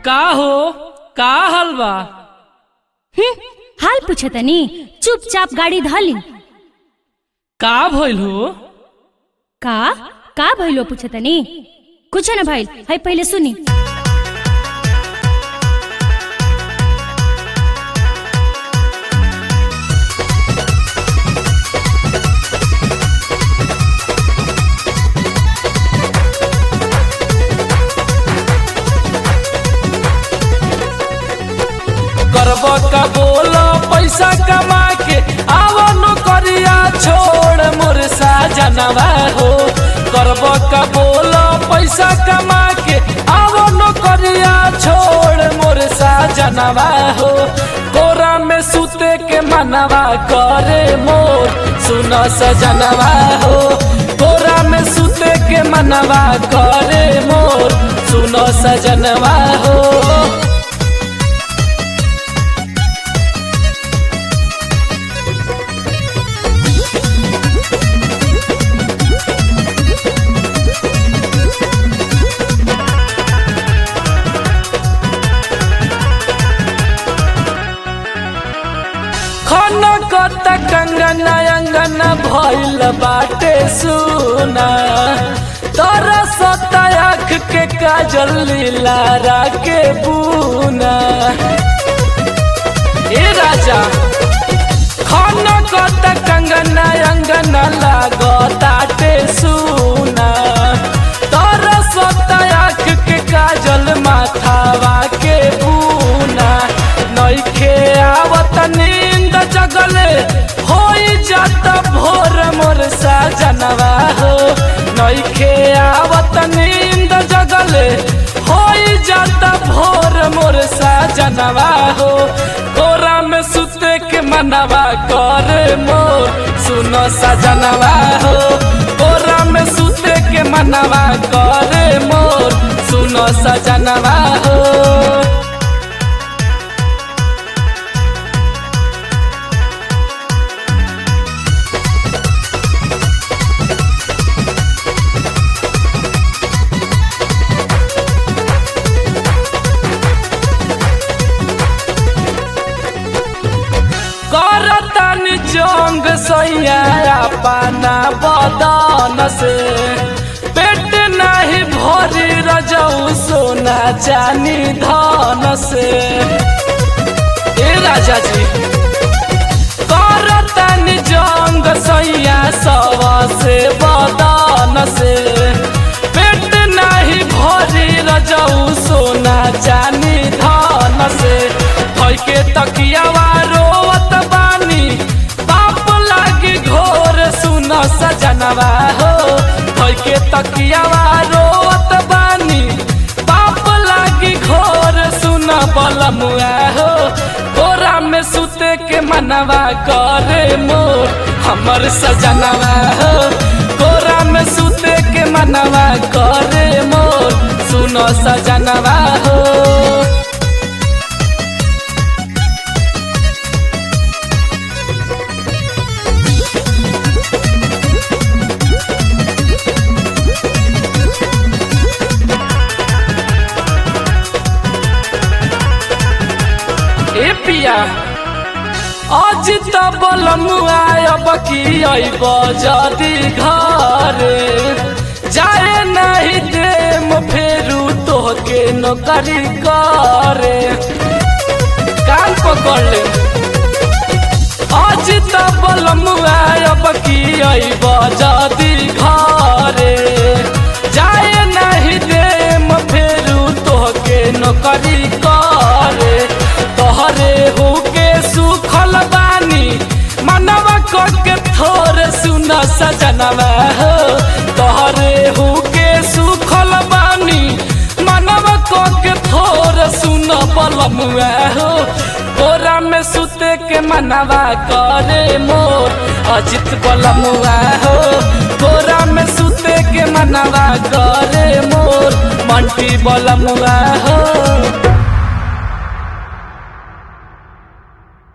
का हो का हाल बा हम्म, हाल पूछतनी चुपचाप गाड़ी धली का भइल हो का का भइलो पूछतनी कुछ न भइल है पहिले सुनी करब का बोल पैसा कमा के आव नौकरिया छोड़ मोर साजनवा हो करब का बोल पैसा कमा के आव नौकरिया छोड़ मोर साजनवा हो कोरा में सुते के मनवा करे मोर सुन सजनवा हो कोरा में सुते के मनवा करे मोर सुन सजनवा हो खन कत कंगन अंगन भइल बाटे सुना तोरा सताख के काजल लीला के बुना ए राजा खन कत कंगन अंगन लागताटे सुना तोरा सताख के काजल माथावा के बुना नइखे आवत नींद जगले होई जात भोर मोर साजनवा हो नइखे आवत नींद जगले होई जात भोर मोर साजनवा हो कोरा में सुते के मनवा करे मोर सुनो सजनवा हो कोरा में सुते के मनवा करे मोर सुनो सजनवा हो करतन जंग सैया पाना बदन से पेट नहीं भरी रजऊ सोना चानी धन से ए राजा जी करतन जंग सैया सवा से बदन से पेट नहीं भरी रजऊ सोना चानी धन से के तकियावा रोवत बानी बाप लागी घोर सुन सजनवा हो के तकियावा रोवत बानी बाप लागी घोर सुन बलमुआ हो कोरा में सुते के मनवा करे मोर हमर सजनवा हो कोरा में सुते के मनवा करे मोर सुनो सजनवा हो ए पिया आज त बलमुआ अब की अइब जदी घरे जाए नहीं देम फेरू तोहके नौकरी करे कान पकड़ ले आज त बलमुआ अब की अइब जदी घरे जाए नहीं देम फेरू तोहके नौकरी करे तोहरे हो के सुखल बानी मनवा के थोर सुन सजनवा हो तोहरे हो के सुखल बानी मनवा के थोर सुन बलमुआ हो कोरा में सुते के मनवा करे मोर अजित बलमुआ हो कोरा में सुते के मनवा करे मोर मंटी बलमुआ हो